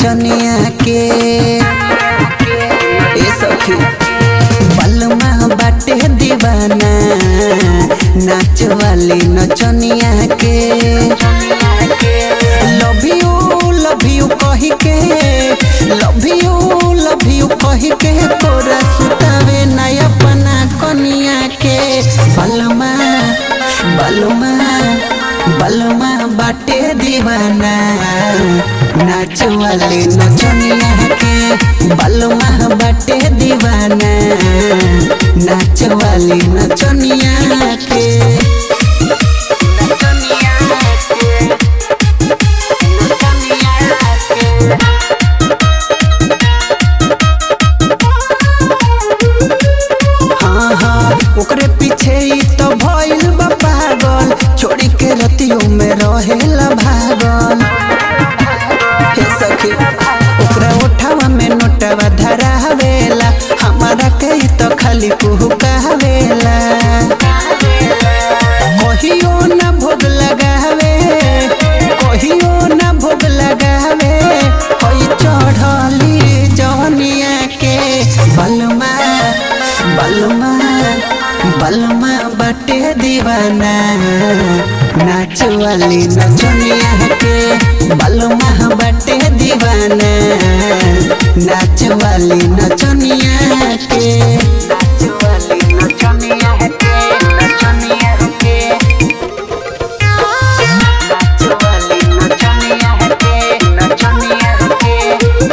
नचनिया के ए सखी बलमा बाटे दीवाना नाच वाली नचनिया के लव यू लव यू कही के लव यू लव यू कही के तोरा सुतावे ना अपना कनिया के बलमा बलमा बलमा बाटे दीवाना नाच वाले नचनिया के बलमा बाटे दीवाना नाच वाली नचनिया के हाँ हाँ ओकरे पीछे ही तो भइल बा पागल छोड़ी के रतियों में रहेला भागल हे सखी ओकरा ओठावा में नोटवा धरावेला हमारा के ही तो खाली कुहुकावेला कहियो ना भोग लगावे कहियो ना भोग लगावे होई चढ़ली जवनिया के बलमा बलमा बलमा बटे दीवाना नाच वाली नचनिया के बलमा बटे दीवाना नाच वाली नचनिया के नाच वाली नचनिया के नचनिया के नाच वाली नचनिया के नचनिया के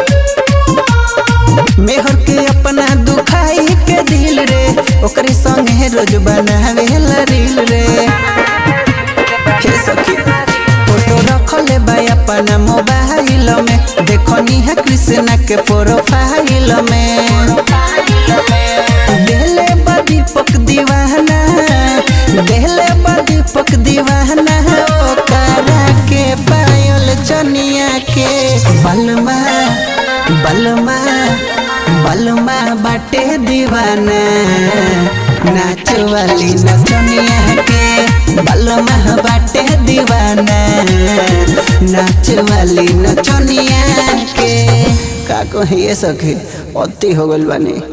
मेहर के अपना दुखाई के दिल रे ओकरे संगे रोज बनावे रील रे हे सखी फोटो रखले बा अपना मोबाइल में देखनी है कृष्णा के प्रोफाइल में देले बा दीपक दीवाना देले बा दीपक दीवाना ओकरा के पायल चनिया के बलमा बलमा बलमा बाटे दीवाना नाच वाली नचनिया के बलमा बाटे दीवाना नाच वाली नचनिया के का कहिए सखी अति हो गइल बानी